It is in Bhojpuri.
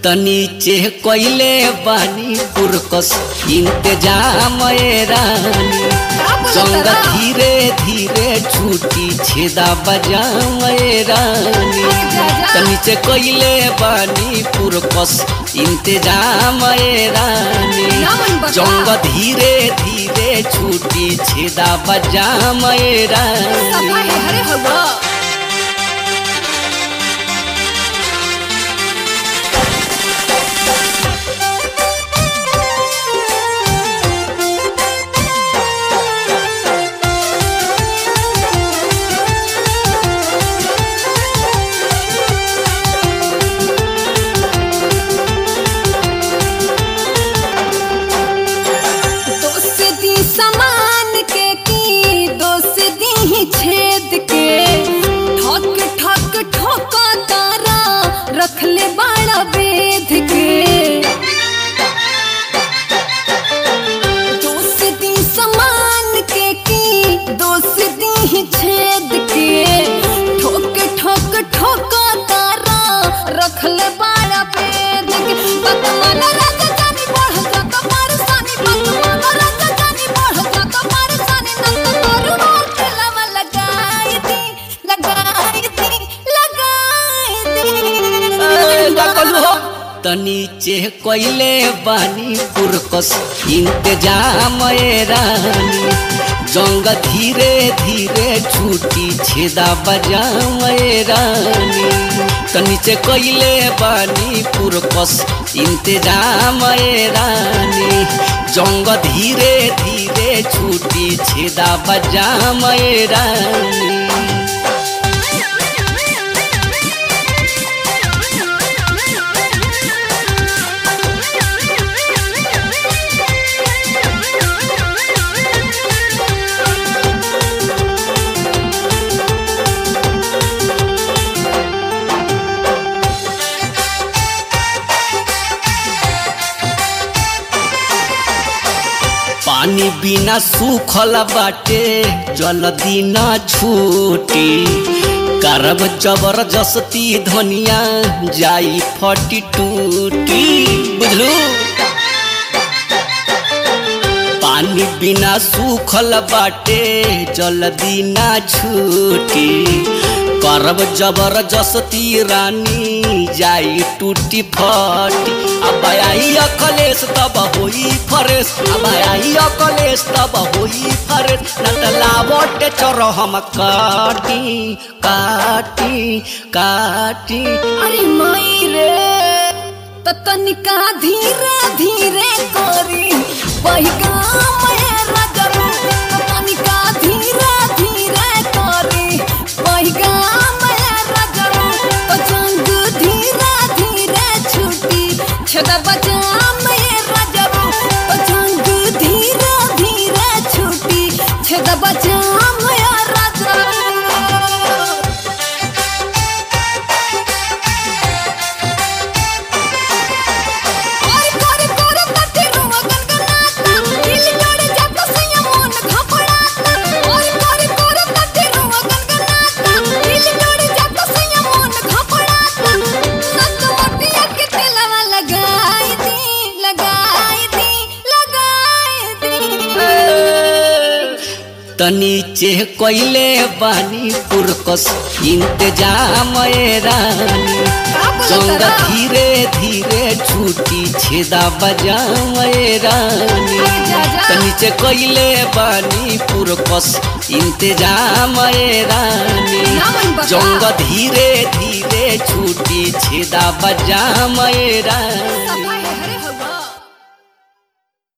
तनीचे कइले बानी पुरकस इंतजाम ए रानी जंग धीरे धीरे छूटी छेदा बजाम ए रानी तनीचे कइले बानी पुरकस इंतजाम ए रानी जंग धीरे धीरे छूटी छेदा बजाम ए रानी दोस्ती समान के की दोस्ती ही छेद के ठक ठक ठोका तारा रख ले बाड़ा वेद के दोस्ती समान के की दोस्ती ही छेद के ठोक ठोक ठोका तारा रख ले बाड़ा वेद के बतमान राजा जानी बढ़ जा कमर सानी बतमान राजा जानी बढ़ जा कमर सानी नंद तोरू मोर लवा लगाई दी लगाई दी लगाई दी तनीचे कइले बानी पुरकस इंतजाम ए रानी जंग धीरे धीरे छूटी छेदा बजाम ए रानी तनीचे कइले बानी पुरकस इंतजाम ए रानी जंग धीरे धीरे छूटी छेदा बजाम ए रानी पानी बिना सूखल बाटे जल्दी ना छूटी करब जबरदस्ती धनिया जाई फटी टूटी बुझलू पानी बिना सूखल बाटे जल्दी ना छूटी करब जबरदस्ती रानी जाई टूटी फटी अब आई अकलेश तब होई फरेश अब आई अकलेश तब होई फरेश नटलावट चोर हम काटी काटी काटी अरे माई रे त तनिका धीरे धीरे करी बहिगा मेरा जरूर त तनिका धीरे धीरे करी बहिगा मेरा जरूर त जंग धीरे धीरे छूटी छदा बजा मेरा जरूर त जंग धीरे धीरे छूटी छदा बजा मेरा जरूर ओय कोरे कोरे तटे रुवा गनगनाता दिल जोड़े जाता सैया मन घपड़ाता ओय कोरे कोरे तटे रुवा गनगनाता दिल जोड़े जाता सैया मन घपड़ाता नक मोटिया के तेलवा लगाई दी लगाई दी लगाई दी तनीचे कइले बानी पुरकस इंतजाम ए रानी जंग धीरे धीरे छूटी छेदा बजाम ए रानी तनीचे कइले बानी पुरकस इंतजाम ए रानी जंग धीरे धीरे छूटी छेदा बजाम ए रानी